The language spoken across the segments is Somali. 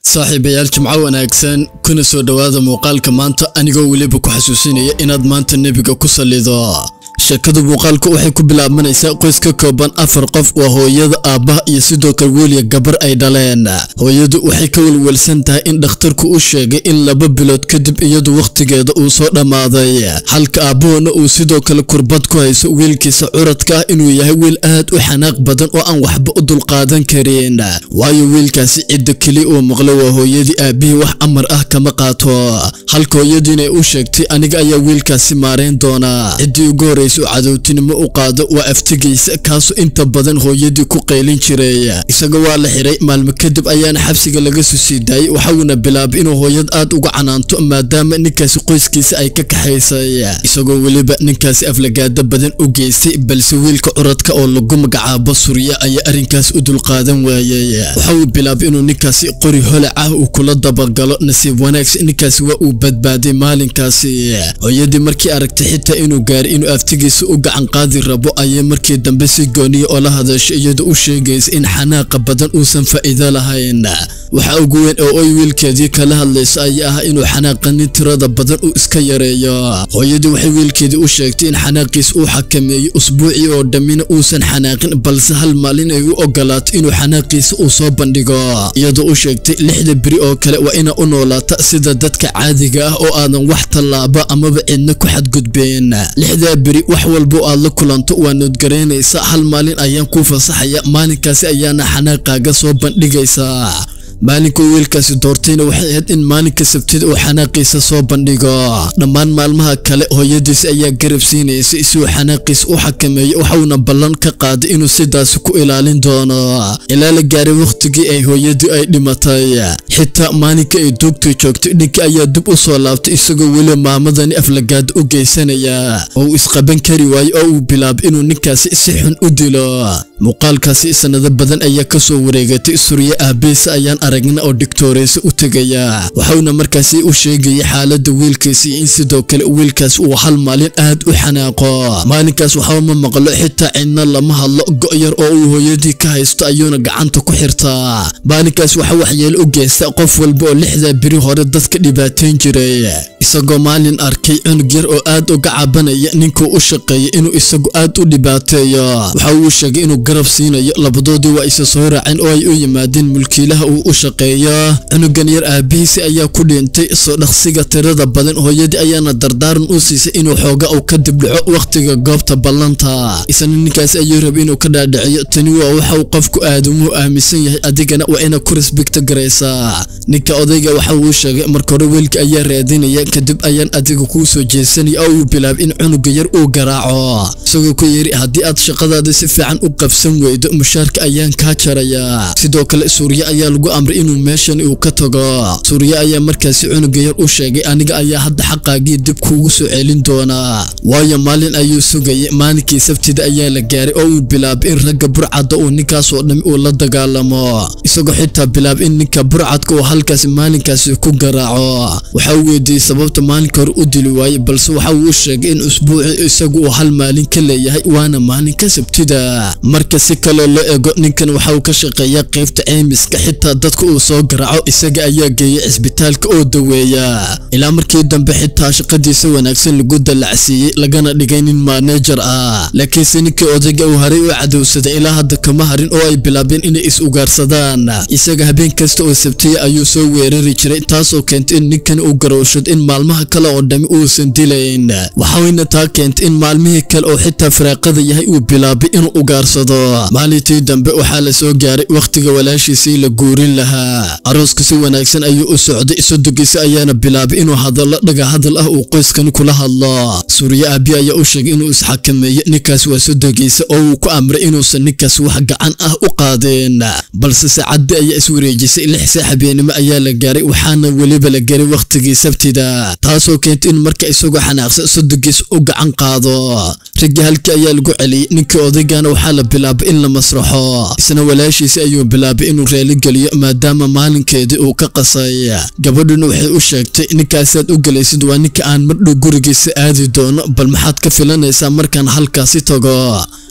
saaxiibayaal jimco wanaagsan kuna soo dhowaada muuqaalka maanta anigoo weliba ku xasuusinaya inaad maanta nebiga ku sallido sheekada muuqaalku waxay ku bilaabmanaysaa qoys ka kooban afar qof waa hooyada aabbaha iyo sidoo kale weliya gabar ay dhaleen hooyadu waxay ka welwelsan tahay in dhakhtarku u sheegay in laba bilood kadib iyadu wakhtigeeda uu soo dhammaaday halka aabbahoona uu sidoo kale kurbad ku hayso wiilkiisa curadka ah inuu yahay wiil aad u xanaaq badan oo aan waxba u dulqaadan karin waayo wiilkaasi cidda keliya uu maqlo waa hooyadii aabbihii wax amar ah kama qaato halka hooyadiina u sheegtay aniga ayaa wiilkaasi maarayn doonaa ciddii ugu horraysa u cadowtinimo u qaado waa aftigiisa kaasoo inta badan hooyadii ku qaylin jiray isaga waa la xiray maalmo kadib ayaana xabsiga laga soo sii daayey waxauna bilaabay inuu hooyad aad uga canaanto maadaama ninkaasi qoyskiisa ay ka kaxaysay isagoo weliba ninkaasi aflagaado badan u geystay balse wiilka curadka oo lagu magacaabo surya ayaa arrinkaas u dulqaadan waayey waxa uu bilaabay inuu ninkaasi qori holac ah uu kula dabagalo nasiib wanaagsi ninkaasi waa uu badbaaday maalinkaasi hooyadii markii aragtay xitaa inuu gaaray inuu aftigiisa u gacan qaadi rabo ayay markii dambe si gooniya oo la hadashay iyadoo u sheegaysa in xanaaqa badan uusan faa'iido lahayn waxa ugu weyn oo oy wiilkeedii kala hadlayso ayaa ah inuu xanaaqanin tirada badan uu iska yareeyo hooyadii waxay wiilkeedii u sheegtay in xanaaqiis uu xakameeyo usbuucii oo dhammina uusan xanaaqin balse hal maalin ay u ogolaato inuu xanaaqiisa uu soo bandhigo iyadoo u sheegtay lixda beri oo kale waa inaa u noolaata sida dadka caadiga ah oo aadan wax tallaaba amaba cidna ku xadgudbeen lixdaa beri wax walbo aad la kulanto waa noodgaraynaysa hal maalin ayaan kuu fasaxaya maalinkaasi ayaana xanaaqaaga soo bandhigaysaa maalinka wiilkaasi doortayna waxay ahayd in maalinka sabtida uu xanaaqiisa soo bandhigo dhammaan maalmaha kale hooyadiisi ayaa garab siinaysay si uu xanaaqiisa u xakameeyo waxauna ballan ka qaaday inuu sidaasi ku ilaalin doono ilaa la gaaray wakhtigii ay hooyadii ay dhimatay xitaa maalinka ay duugta joogtay ninka ayaa dib u soo laabtay isagoo weli maamadani aflagaada u geysanaya oo uu isqaban kari waayo oo uu bilaabay inuu ninkaasi si xun u dilo muuqaalkaasi sanado badan ayaa kasoo wareegatay surye aabiisa ayaan aragna oo digtooreysa u tegaya waxauna markaasi u sheegaya xaaladda wiilkiisa iyo in sidoo kale wiilkaas uu hal maalin aad u xanaaqo maalinkaas waxba ma maqlo xitaa cidna lama hadlo go'yar oo uu hooyadii ka haysto ayuuna gacanta ku xirtaa maalinkaas waxa waxyeelo u geysta qof walba oo lixdaa beri hore dadka dhibaateyn jiray isagoo maalin arkay cunug yar oo aad uga cabanaya ninkuu u shaqeeyay inuu isagu aad u dhibaateeyo waxa uu sheegay inuu garab siinayo labadoodii waa isa soo raaceen oo ay u yimaadeen mulkiilaha uu u shaqeeyo cunugan yar aabihiisi ayaa ku dhintay soo dhaqsiga tirada badan hooyadii ayaana dardaaran u siisay inuu xooga uu ka dibdhaco wakhtiga goobta ballanta isna ninkaasi ayuu rabay inuu ka dhaadhiciyo tani waa waxa uu qofku aadamuhu aaminsan yahay adigana waa inaad ku risbigta garaysaa ninka odayga waxa uu sheegay marka hore wiilka ayaa raadinaya kadib ayaan adiga kuu soo jeesanaya oo uu bilaabay in cunuga yar uu garaaco isagoo ku yiri haddii aad shaqadaada si fiican u qabsan weydo mushaarka ayaan kaa jarayaa sidoo kale suurye ayaa lagu amray inuu meeshan uu ka tago suurye ayaa markaasi cunuga yar u sheegay aniga ayaa hadda xaqaagii dib kuugu soo celin doonaa waayo maalin ayuu sugayay maalinkii sabtida ayaa la gaaray oo uu bilaabay in ragga burcadda uu ninkaasoo dhami uu la dagaalamo isagoo xitaa bilaabay in ninka burcadka uu halkaasi maalinkaasi ku garaaco waxa uu weydiiyey sababta maalinka hore u dili waayey balse waxa uu u sheegay in usbuuci isagu uu hal maalin ka leeyahay waana maalinka sabtida marka si kaloo loo ego ninkan waxa uu ka shaqeeyaa qaybta ceymiska xitaa dadka uu soo garaaco isaga ayaa geeyay cisbitaalka oo daweeya ilaa markii dambe xitaa shaqadiisa wanaagsan lagu dallacsiiyey lagana dhigay nin maanejar ah laakiinse ninkii odayga uu haray u cadowsaday ilaa hadda kama harin oo ay bilaabeen inay is ugaarsadaan isaga habeen kasta oo sabtiya ayuu soo weerari jiray taasoo keentay in ninkan uu garowshad in maalmaha kale oo dhammi uusan dilayn waxayna taa keentay in maalmihii kale oo xitaa firaaqada yahay uu bilaabay inuu ugaarsado maalintii dambe waxaa la soo gaaray wakhtiga walaashiisii la guurin lahaa arooska si wanaagsan ayuu u socday sodogiisa ayaana bilaabay inuu hadallo dhaga hadal ah uu qoyskan kula hadlo suurye aabi ayaa u sheegay inuu isxakameeyo ninkaas waa sodogiisa oo uu ku amray inuusan ninkaas wax gacan ah u qaadeen balse saacaddi ayaa iswareejisay lix saa habeenimo ayaa la gaaray waxaana weliba la garay wakhtigii sabtida taasoo keentay in marka isagoo xanaaqsan sodogiis u gacan qaado raggii halkii ayaa lagu celiyey ninkii odaygana waxaa la bilaabay in la masraxo isna walaashiisi ayuu bilaabay inuu raaligeliyo maadaama maalinkeedii uu ka qasay gabadhuna waxay u sheegtay ninkaasaad u gelaysid waa ninka aan mardhow gurigiisa aadi doono bal maxaad ka filanaysaa markaan halkaasi tago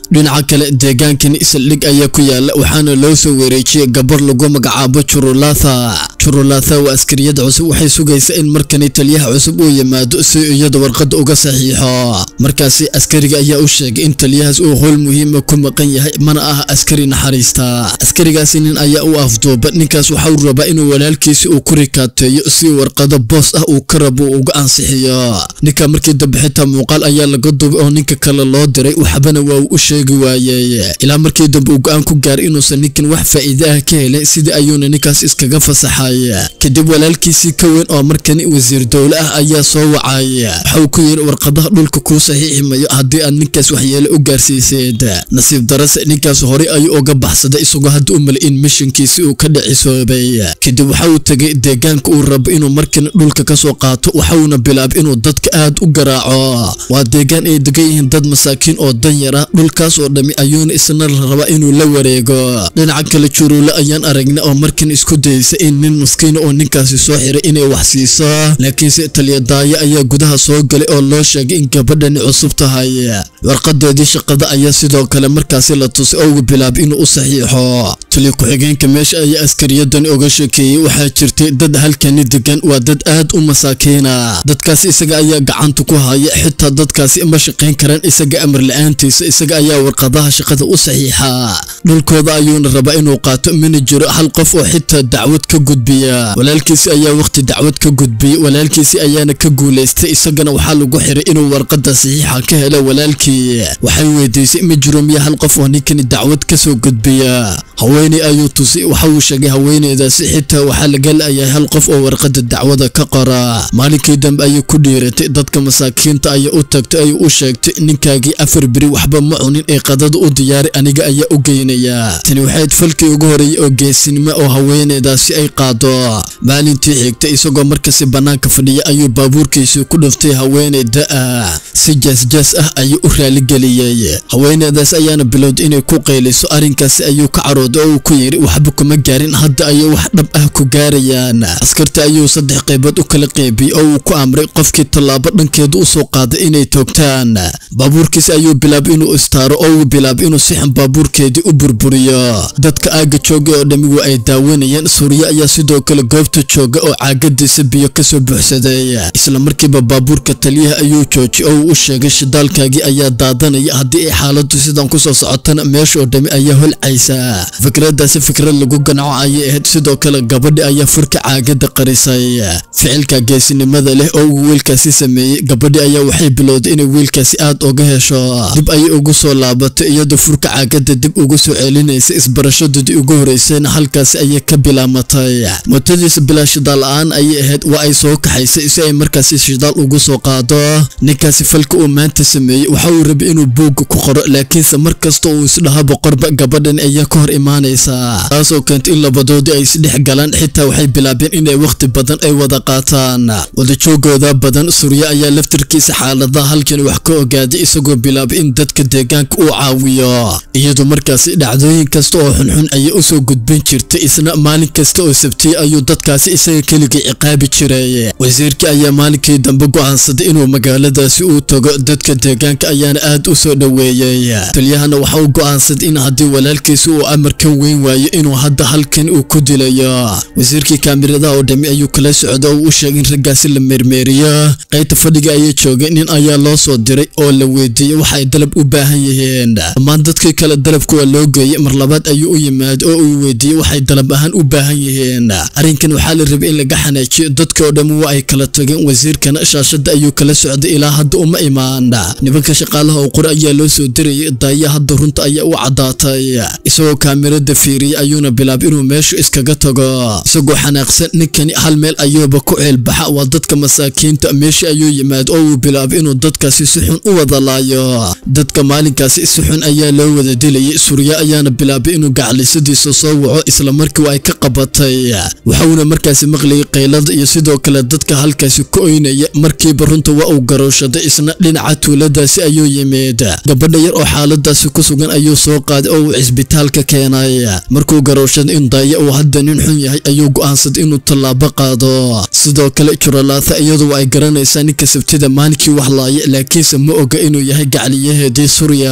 dhinaca kale deegaankani saldhig ayaa ku yaala waxaana loo soo wareejiyey gabar lagu magacaabo jurulatha jurulatha waa askariyad cusub waxay sugaysaa in markani taliyaha cusub uu yimaado si iyada warqadda uga saxiixo markaasi askariga ayaa u sheegay in taliyahaas uu howl muhiima ku maqan yahay mana aha askari naxariista askarigaasi nin ayaa u afduuba ninkaas waxauu rabaa inuu walaalkiisi uu ku rikaateeyo si warqado boos ah uu ka rabo uu uga ansixiyo ninka markii dambe xitaa muuqaal ayaa laga duubay oo ninka kale loo diray waxbana waa uu u sheegi waayey ilaa markii dambe uu go-aan ku gaaray inuusan ninkan wax faa'iide ah ka helin sidii ayuuna ninkaas iskaga fasaxay kadib walaalkiisii ka weyn oo markani wasiir dowle ah ayaa soo wacay waxauu ku yidhi warqadaha dhulka kuu saxiixi mayo haddii aad ninkaas waxyeele u gaarsiiseed nasiib darase ninkaas horey ayuu uga baxsaday isagoo hadda u mala in mishinkiisi uu ka dhicisoobay kadib waxa uu tegay deegaanka uu rabo inuu markan dhulka ka soo qaato waxauna bilaabay inuu dadka aad u garaaco waa deegaan ay degan yihiin dad masaakiin oo danyara dhulkaas oo dhammi ayuuna isna la rabaa inuu la wareego dhinaca kale juruule ayaan aragna oo markan isku daysa in nin maskiina oo ninkaasi soo xiray inay wax siiso laakiinse taliyadaayo ayaa gudaha soo galay oo loo sheegay in gabadhani cusub tahay warqadeedii shaqada ayaa sidoo kale markaasi la tusay oo uu bilaabay inuu u saxiixo taliya ku-xigeenka meesha ayaa askariyadani oga sheekeeyey waxaa jirtay dad halkani degan waa dad aad u masaakiina dadkaasi isaga ayaa gacanta ku haya xitaa dadkaasi ma shaqayn karaan isaga amar la-aantiisa isaga ayaa warqadaha shaqada u saxiixa dhulkooda ayuuna rabaa inuu qaato mana jiro hal qof oo xitaa dacwad ka gudbiya walaalkiisi ayaa waqti dacwad ka gudbiyey walaalkiisi ayaana ka guulaystay isagana waxaa lagu xiray inuu warqada saxiixa ka helo walaalkii waxay weydiisay ma jiro miya hal qof oo ninkani dacwad ka soo gudbiya haweeney ayuu tusay waxa uu sheegay haweeneydaasi xitaa waxaa laga la-yahay hal qof oo warqada dacwada ka qora maalinkii dambe ayay ku dhiiratay dadka masaakiinta ayaa u tagtay ayuu u sheegtay ninkaagii afar beri waxba ma cunin ee qadada u diyaaray aniga ayaa u geynaya tani waxayd falkii ugu horeeyey oo geesinimo oo haweeneydaasi ay qaado maalintii xigtay isagoo markasi bannaanka fadhiya ayuu baabuurkiisii ku dhuftay haweeney da-ah si jaasjaas ah ayuu u raaligeliyey haweeneydaas ayaana bilowday inay ku qayliso arrinkaasi ayuu ka carooday oo uu ku yidhi waxba kuma gaarin hadda ayay wax dhab ah ku gaarayaan askarta ayuu saddex qaybood u kala qeybiyey oo uu ku amray qofkii tallaabo dhankeedu u soo qaaday inay toogtaan baabuurkiisi ayuu bilaabay inuu istaaro oo uu bilaabay inuu sixan baabuurkeedii u burburiyo dadka aagga jooga oo dhammi waa ay daawanayeen suuriye ayaa sidoo kale goobta jooga oo caagadiisa biyo kasoo buuxsaday isla markiiba baabuurka taliyaha ayuu joojiyey oo uu u sheegay shidaalkaagii ayaa daadanaya haddii ay xaaladdu sidan kusoo socotana meesha oo dhammi ayaa holcaysa fikradaasi fikrad lagu ganco ayay ahayd sidoo kale gabadhi ayaa furka caagada qarisay ficilka geesinimada leh oo uu wiilkaasi sameeyey gabadhi ayaa waxay bilowday inay wiilkaasi aad uga hesho dib ayay ugu soo laabatay iyadoo furka caagada dib ugu soo celinaysa isbarashadoodii ugu horeysayna halkaasi ayay ka bilaamatay mootadiisa bilaa shidaal la-aan ayay ahayd waa ay soo kaxaysay si ay markaasi shidaal ugu soo qaado ninkaasi falka uu maanta sameeyey waxa uu rabay inuu buugga ku qoro laakiinse mar kasta uu isdhaha boqorba gabadhan ayaa ka hor imaanaysaa taasoo keentay in labadoodii ay isdhex galaan xitaa waxay bilaabeen inay wakhti badan ay wada qaataan wadajoogooda badan surye ayaa laftarkiisa xaaladaha halkan wax ka ogaaday isagoo bilaabay in dadka deegaanka uu caawiyo iyadoo markaasi dhacdooyin kasta oo xunxun ayay usoo gudbin jirtay isna maalin kasta oo sabtiyey ayuu dadkaasi isaga keligii ciqaabi jiray wasiirkii ayaa maalinkii dambe go'aansaday inuu magaaladaasi uu tago dadka deegaanka ayaana aad u soo dhoweeyey taliyahana waxa uu go'aansaday in haddii walaalkiisi uu amarka weyn waayo inuu hadda halkan uu ku dilayo wasiirkii kaamiradaha oo dhammi ayuu kala socda oo u sheegay in raggaasi la meermeeriyo qaybta fadhiga ayay joogay nin ayaa loo soo diray oo la weydiiyey waxa ay dalab u baahan yihiin dhammaan dadkii kale dalabka waa loo geeyey mar labaad ayuu u yimaaday oo uu weydiiyey waxay dalab ahaan u baahan yihiin arrinkan waxaa la rabay in laga xanaajiyo dadka oo dhammi waa ay kala tageen wasiirkana shaashadda ayuu kala socday ilaa hadda uma imaan nimanka shaqaalaha oo qore ayaa loo soo dirayay daaya hadda runta ayaa u caddaatay isagoo kaamirada fiiriyey ayuuna bilaabay inuu meeshu iskaga tago isagoo xanaaqsan ninkani hal meel ayuuba ku ceelbaxa waa dadka masaakiinta meeshii ayuu yimaad oo uu bilaabay inuu dadkaasi si xun u wada laayo dadka maalinkaasi si xun ayaa loo wada dilayay surya ayaana bilaabay inuu gaclisadiisa soo waco isla markii ay ka qabatay waxauna markaasi maqlayay qaylada iyo sidoo kale dadka halkaasi ku oynaya markiiba runta waa uu garooshaday isna dhinaca tuuladaasi ayuu yimid gabadha yar oo xaaladaasi ku sugan ayuu soo qaaday oo uu cisbitaalka keenay markuu garooshaday in daaya uu hadda nin xun yahay ayuu go'aansaday inuu tallaabo qaado sidoo kale juralaatha iyadu ay garanaysaa ninka sabtida maalinkii wax laaya laakiinse ma oga inuu yahay gacliyaheedii surya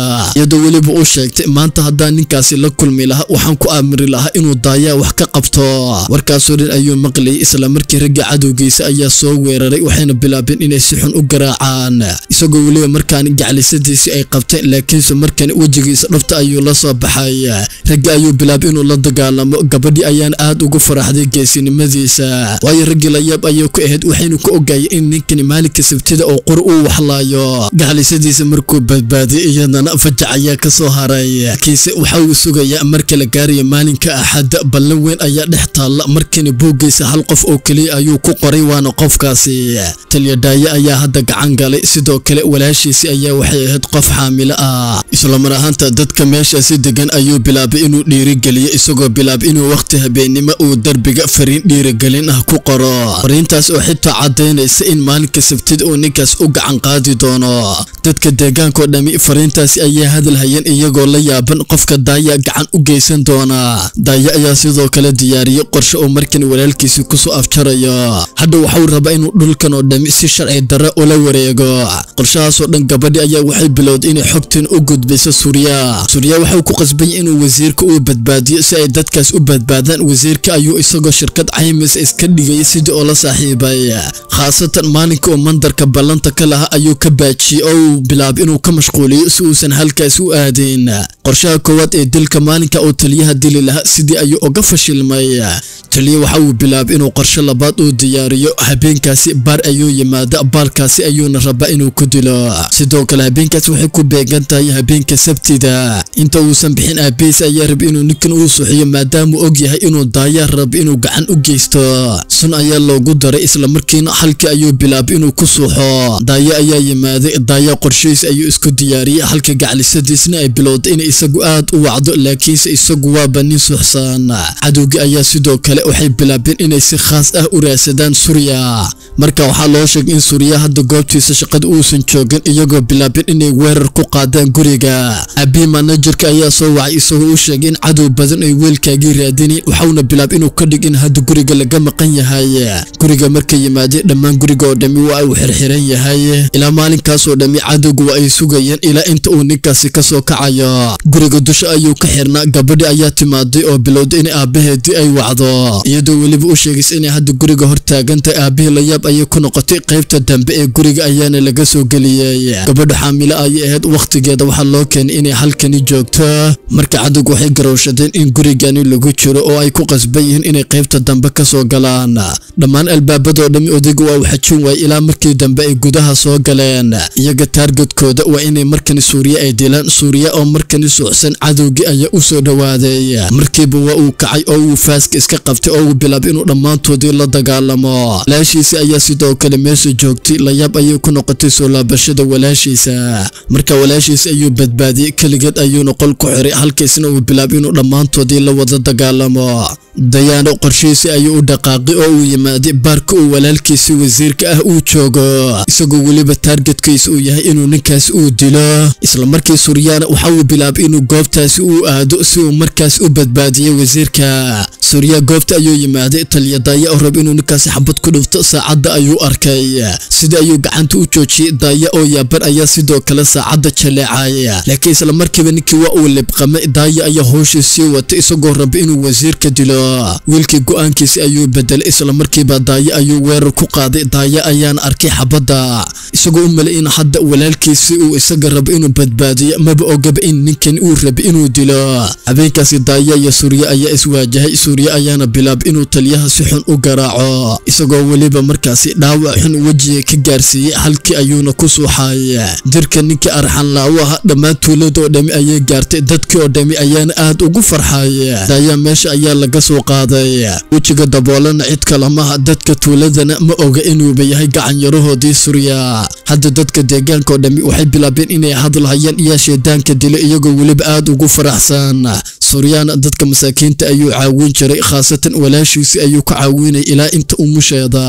maalinka iyadoo weliba u sheegtay maanta haddaan ninkaasi la kulmi lahaa waxaan ku aamiri lahaa inuu daayaa wax ka qabto warkaasoo dhan ayuu maqlayay islamarkii ragga cadowgiisa ayaa soo weeraray waxayna bilaabeen inay si xun u garaacaan isagoo weliba markaan gaclisadiisii ay qabteen laakiinse markan wejigiisa dhabta ayuu la soo baxay raggi ayuu bilaabay inuu la dagaalamo gabadhii ayaana aad ugu faraxday geesinimadiisa waayo raggii layaab ayuu ku ahayd waxaynu ku ogaayay in ninkani maalinka sabtida oo qor uu waxlaayo gaclisadiisa markuu badbaadiyay iyadana fajac ayaa ka soo haray kiise waxa uu sugayaa marka la gaarayo maalinka axadda ballan weyn ayaa dhex taalla markani buuggiisa hal qof oo keliya ayuu ku qoray waana qofkaasi talyadhaaye ayaa hadda gacan galay sidoo kale walaashiisi ayaa waxay ahayd qof xaamilo ah islamar ahaanta dadka meeshaasi degan ayuu bilaabay inuu dhiirigeliyo isagoo bilaabay inuu wakhti habeennimo uu derbiga fariin dhiirigelin ah ku qoro fariintaas oo xitaa caddaynaysa in maalinka sabtida uu ninkaas u gacan qaadi doono dadka deegaankao dhammi fariintaasi ayaa hadal hayeen iyagoo la yaaban qofka daaya gacan u geysan doona daaya ayaa sidoo kale diyaariyey qorshe uu markan walaalkiisi kusoo afjarayo hadda waxau rabaa inuu dhulkan oo dhammi si sharci darre ula wareego qorshahaasoo dhan gabadhi ayaa waxay bilowday inay xogtan u gudbayso suuriya suuriya waxau ku qasbanya inuu wasiirka uu badbaadiyo si ay dadkaas u badbaadaan wasiirka ayuu isagoo shirkad caymis iska dhigayay sidii oo la saaxiibay khaasatan maalinka uu mandarka ballanta ka lahaa ayuu ka baajiyey oo uu bilaabay inuu ka mashquuliyo si uusan halkaas u aadin qorshaha koowaad ee dilka maalinka uu taliyaha dili lahaa sidii ayuu uga fashilmay taliya waxa uu bilaabay inuu qorshe labaad uu diyaariyo habeenkaasi baar ayuu yimaada baalkaasi ayuuna rabaa inuu ku dilo sidoo kale habeenkaas waxay ku beegan tahay habeenka sabtida inta uusan bixin aabihiis ayaa raba inuu ninkan uu suxiyo maadaamuu og yahay inuu daayaa raba inuu gacan u geysto sun ayaa loogu daray islamarkiina halkii ayuu bilaabay inuu ku suuxo daaya ayaa yimaaday daaya qorshihiis ayuu isku diyaariyey halka gaclisadiisna ay bilowday inay isagu aad u wacdo laakiinse isagu waaba nin suuxsan cadowgii ayaa sidoo kale waxay bilaabeen inay si khaas ah u raadsadaan suuriya marka waxaa loo sheegay in suuriya hadda goobtiisa shaqada uusan joogin iyagoo bilaabeen inay weerar ku qaadaan guriga abii manajerka ayaa soo wacay isagoo u sheegay in cadow badan ay weelkaagii raadinayn waxauna bilaabay inuu ka dhig in hadda guriga laga maqan yahay guriga marka yimaadeen dhammaan guriga oo dhammi waa uu xirxiran yahay ilaa maalinkaasoo dhammi cadowgu waa ay sugayeen ilaa inta uu ninkaasi kasoo kacayo guriga dusha ayuu ka xirnaa gabadhi ayaa timaaday oo bilowday in aabaheedii ay wacdo iyadoo weliba u sheegaysa inay hadda guriga hor taagantahay aabihii layaab ayay ku noqotay qaybta dambe ee guriga ayaana laga soo geliyey gabadha xaamilo ayay ahayd wakhtigeeda waxaa loo keenay inay halkani joogto marka cadowgu waxay garowshadeen in gurigani lagu jiro oo ay ku qasban yihiin inay qaybta dambe kasoo galaan dhammaan albaabadoo dhammi odayga waa uu xajin waayey ilaa markii dambe ay gudaha soo galeen iyaga taargetkooda waa inay markani suuriya ay dilaan suuriya oo markani suucsan cadowgii ayaa u soo dhowaaday markiiba waa uu kacay oo uu faaska iska qabtay oo uu bilaabay inuu dhammaantoodii la dagaalamo walaashiisa ayaa sidoo kale meesha joogtay layaab ayay ku noqotay soo laabashada walaashiisa marka walaashiisa ayuu badbaadiyey keligeed ayuuna qol ku xiray halkiisna uu bilaabay inuu dhammaantoodii la wada dagaalamo dayaano qorshihiisi ayuu u dhaqaaqay oo uu yimaaday baarka uu walaalkiisi wasiirka ah uu joogo isagoo weliba taargetkiisa uu yahay inuu ninkaas uu dilo islamarkii suryaana waxa uu bilaabay inuu goobtaasi uu aado si uu markaas u badbaadiyo wasiirka surya goobta ayuu yimaaday taliyadaaya oo rab inuu ninkaasi xabad ku dhufto saacadda ayuu arkay sida ayuu gacanta u joojiyey daaya oo yaaban ayaa sidoo kale saacadda jaleecay laakiin islamarkiiba ninkii waa uu libqamay daaya ayaa howshii sii watay isagoo raba inuu wasiirka dilo wiilkii go-aankiisi ayuu bedelay islamarkiiba daaya ayuu weerar ku qaaday daaya ayaana arkay xabadda isagoo u malay in hadda walaalkiisi uu isaga rabo inuu badbaadiyo maba ogaba in ninkan uu raba inuu dilo habeenkaasi daaya iyo suuriya ayaa iswaajahay suuriya ayaana bilaabay inuu taliyaha si xun u garaaco isagoo weliba markaasi dhaawac xun wejiga ka gaarsiiyey halkii ayuuna ku suuxay dirka ninkii arxan laawo aha dhammaan tuuladoo dhammi ayay gaartay dadkii oo dhammi ayaana aad ugu farxay daaya meesha ayaa laga soo qaaday wejiga daboolana cid kalamaha dadka tuuladana ma oga inuuba yahay gacanyarahoodii suuriya hadda dadka deegaanka oo dhammi waxay bilaabeen inay hadlahayaan iyaa shaydaanka dilo iyagoo weliba aad ugu faraxsan suuryaana dadka masaakiinta ayuu caawin jiray khaasatan walaashiisi ayuu ka caawinay ilaa inta umusheeda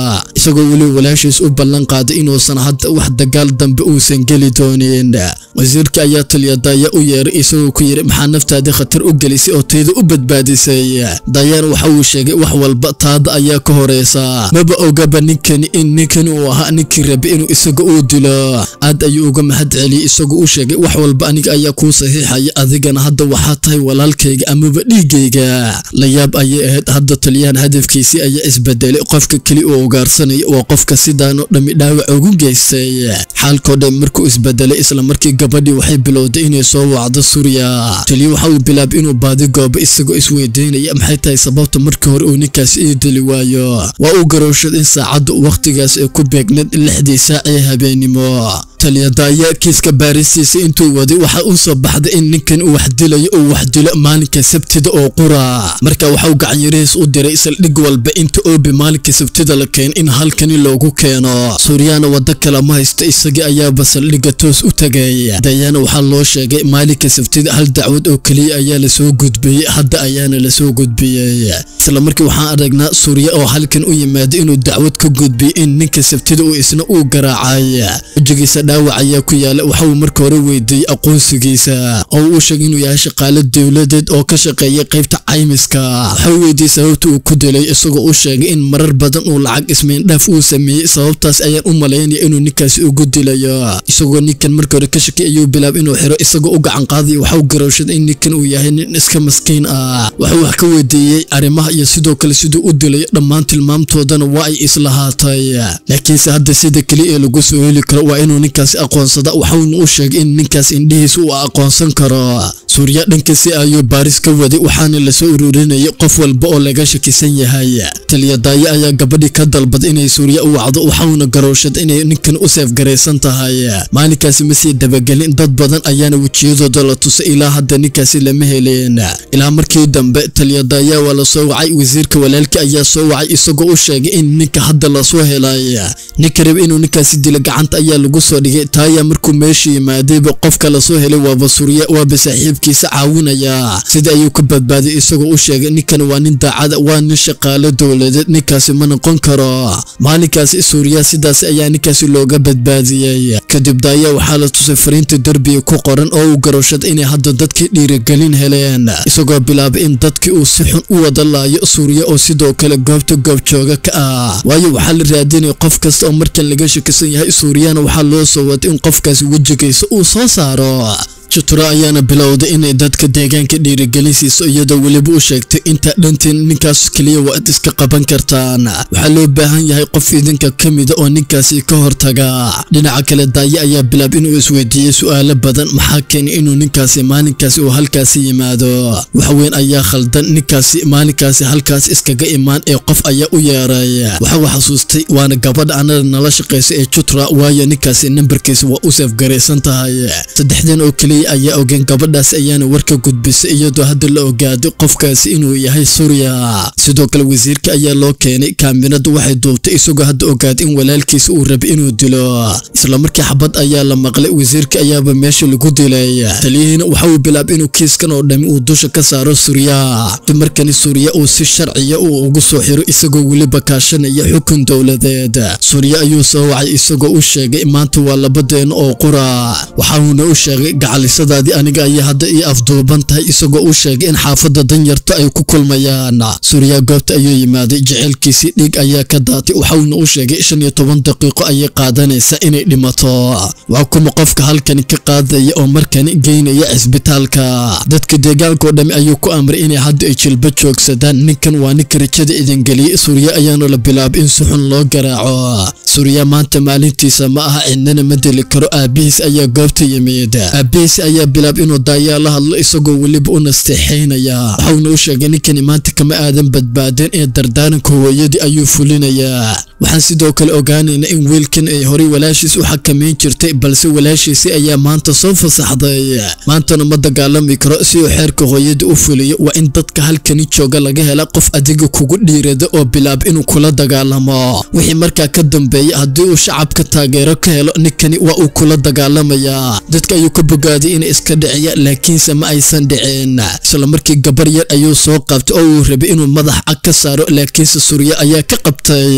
isagoo weli walaashiis u ballan qaaday inuusan hadda wax dagaal dambe uusan geli doonin wasiirka ayaa taliya daaya u yeeray isagoo ku yidhi maxaa naftaadii khatar u gelisay oo tayda u badbaadisay daayana waxa uu sheegay wax walba taada ayaa ka horeysa maba ogaba ninkani in ninkani uu ahaa ninkii rabi inuu isaga uu dilo aad ayuu uga mahad celiyey isagoo u sheegay wax walba aniga ayaa kuu saxiixaya adigana hadda waxaa tahay walaalkayga amaba dhiigayga la yaab ayay ahayd hadda taliyahan hadafkiisii ayaa isbedelay qofka keli uu ugaarsanaya waa qofka sidaanoo dhammi dhaawac ugu geystay xaalkoo dhan markuu isbedelay isla markii gabadhii waxay bilowday inay soo wacdo suuriya taliya waxa uu bilaabay inuu baadi goobo isagoo isweydiinaya maxay tahay sababta markii hore uu ninkaas ii dili waayo waa uu garowshad in saacaddu wakhtigaas ay ku beegneed lixdii saac ee habeenimo taliyadaaya kiiska baaristiisa intuu waday waxa uu soo baxday in ninkan uu wax dilayo uu wax dilo maalinka sabtida oo qura marka waxa uu gacanyarihiis u diray saldhig walba inta oobi maalinka sabtida la keen in halkani loogu keeno suuriyana waddo kale ma haysto isagii ayaaba saldhigga toos u tagay dayana waxaa loo sheegay maalinka sabtida hal dacwad oo keliya ayaa lasoo gudbiyey hadda ayaana lasoo gudbiyey isla markii waxaan aragnaa suuriya oo halkan u yimaada inuu dacwad ka gudbiyey in ninka sabtida uu isna uu garaacay wejigiisa dhaawac ayaa ku yaala waxa uu marka hore weydiiyey aqoonsigiisa oo uu sheegay inuu yahay shaqaale dowladeed oo ka shaqeeya qaybta caymiska waxa uu weydiiyey sababta uu ku dilay isagoo u sheegay in marar badan uu lacag ismeendhaaf uu sameeyey sababtaas ayaan u malaynaya inuu ninkaasi ugu dilayo isagoo ninkan marka hore ka shakay ayuu bilaab inuu xiro isagoo u gacan qaadaya waxa uu garowshaday in ninkan uu yahay nin iska maskiin ah waxuu wax ka weydiiyey arrimaha iyo sidoo kale siduu u dilayo dhammaan tilmaamtoodana waa ay islahaatay laakiinse hadda sida keli ee lagu soo heli karo waa inuu ninkaasi aqoonsada waxauna u sheegay in ninkaas indhihiisa uu aqoonsan karo suuriya dhankiisi ayuu baaris ka waday waxaana lasoo ururinayay qof walba oo laga shakisan yahay taliyadaaye ayaa gabadhii ka dalbaday inay suuriya u wacdo waxauna garowshad inay ninkan u seefgaraysan tahay maalinkaasi ma sii dabagelin dad badan ayaana wejiyadooda la tusay ilaa hadda ninkaasi lama heleen ilaa markii dambe taliyadaayaa waa la soo wacay wasiirka walaalkii ayaa soo wacay isagoo u sheegay in ninka hadda lasoo helay ninka raba inuu ninkaasi dilo gacanta ayaa lagu soo dhigay taayaa markuu meesha yimaadayba qofka lasoo helay waaba suuriya waaba saaxiibkiisa caawinaya sida ayuu ka badbaaday isagoo u sheegay ninkan waa nin daacada waa nin shaqaale dowladeed ninkaasi ma noqon karo maalinkaasi suuriya sidaas ayaa ninkaasi looga badbaadiyey kadib daaya waxaa la tusay fariinta derbiga ku qoran oo uu garowshad inay hadda dadkii dhiirigelin heleen isagoo bilaabay in dadkii uu si xun u wada laayo suuriya oo sidoo kale goobta goobjooga ka ah waayo waxaa la raadinaya qof kasta oo markan laga shakisan yahay suuriyana waxaa loo soo waday in qofkaasi wejigiisa uu soo saaro jutura ayaana bilowday inay dadka deegaanka dhiirigelin siiso iyadoo weliba u sheegtay intaa dhantiin ninkaas keliya waa ad iska qaban kartaan waxaa loo baahan yahay qof idinka ka mida oo ninkaasi ka hortaga dhinaca kale daaye ayaa bilaab inuu isweydiiyey su'aalo badan maxaa keenay inuu ninkaasi maalinkaasi uu halkaasi yimaado waxweyn ayaa khaldan ninkaasi maalinkaasi halkaas iskaga imaan ee qof ayaa u yeeray waxa uu xasuustay waana gabadha anada nala shaqaysa ee jutra waayo ninkaasi nambarkiisa waa u seefgaraysan tahay saddexdan oo keliya ayaa ogeen gabadhaas ayaana warka gudbisay iyadoo hadda la ogaaday qofkaasi inuu yahay suuriya sidoo kale wasiirka ayaa loo keenay kaaminadu waxay duubtay isagoo hadda ogaaday in walaalkiisa uu rabay inuu dilo isla markii xabad ayaa la maqlay wasiirka ayaaba meesha lagu dilay taliyihiina waxa uu bilaabay inuu kiiskan oo dhami uu dusha ka saaro suuriya dumarkani suuriya uu si sharciya uu ugu soo xiro isagoo weliba kaashanaya xukun dowladeed suuriya ayuu soo wacay isagoo u sheegay maanta waa labadeen oo qura waxauna u sheegay gacal sadaadii aniga ayaa hadda ii afduuban tahay isagoo u sheegay in xaafadda danyarta ay ku kulmayaan suuriya goobta ayuu yimaaday jecelkiisii dhiig ayaa ka daatay waxauna u sheegay shan iyo toban daqiiqo ayay qaadanaysaa inay dhimato waa kuma qofka halkani ka qaadaya oo markani geynaya cisbitaalka dadka deegaanka oo dhami ayuu ku amray inay hadda ay jilba joogsadaan ninkan waa ninka rajada idingeliyey suuriya ayaana la bilaabay in si xun loo garaaco suuriya maanta maalintiisa ma aha cidnana ma dili karo aabihiis ayaa goobta yimid aabihiis ayaa bilaab inuu daayaa la hadlo isagoo weliba u nasteexaynaya waxauna u sheegay ninkani maanta kama aadan badbaadeen ee dardaaranka hooyadii ayuu fulinayaa waxaan sidoo kale ogaanaynaa in wiilkan ay horay walaashiis u xakamayn jirtay balse walaashiisi ayaa maanta soo fasaxday maantana ma dagaalami karo si uu xeerka hooyadii u fuliyo waa in dadka halkani jooga laga hela qof adiga kugu dhiirada oo bilaab inuu kula dagaalamo wixii markaa ka dambeeya haddii uu shacabka taageero ka helo ninkani waa uu kula dagaalamayaa dadka ayuu ka bogaaday inay iska dhiciya laakiinse ma aysan dhiceen isla markii gabar yar ayuu soo qabtay oo uu rabay inuu madax cag ka saaro laakiinse surya ayaa ka qabtay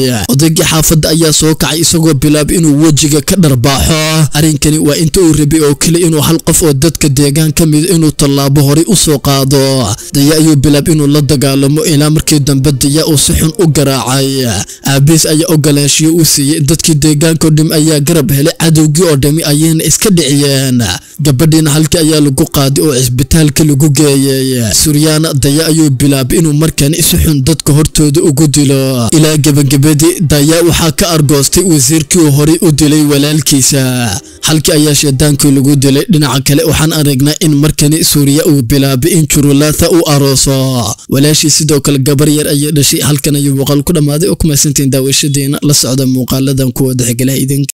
odaygii xaafadda ayaa soo kacay isagoo bilaab inuu wejiga ka dharbaaxo arrinkani waa inta uu rabay oo kale inuu hal qof oo dadka deegaan ka mida inuu tallaabo horay u soo qaado daya ayuu bilaab inuu la dagaalamo ilaa markii dambe daya uu si xun u garaacay aabiis ayaa ogolaanshiyo u siiyey dadkii deegaanka oo dhim ayaa garab helay cadowgii oo dhami ayayna iska dhiciyeen gabadhiina halkii ayaa lagu qaaday oo cisbitaalka lagu geeyey suryaana daya ayuu bilaabay inuu markani si xun dadka hortooda ugu dilo ilaa gebagabadii daya waxaa ka argoostay wasiirkii uu horay u dilay walaalkiisa halkii ayaa sheedaankii lagu dilay dhinaca kale waxaan aragnaa in markani suuriya uu bilaabay in jurulaatha u arooso walaashii sidoo kale gabar yar ayay dhashay halkan ayuu muuqaal ku dhammaaday oo ku mahadsantiin daawashadiina la socda muuqaaladan kuwa dexgalaha idinka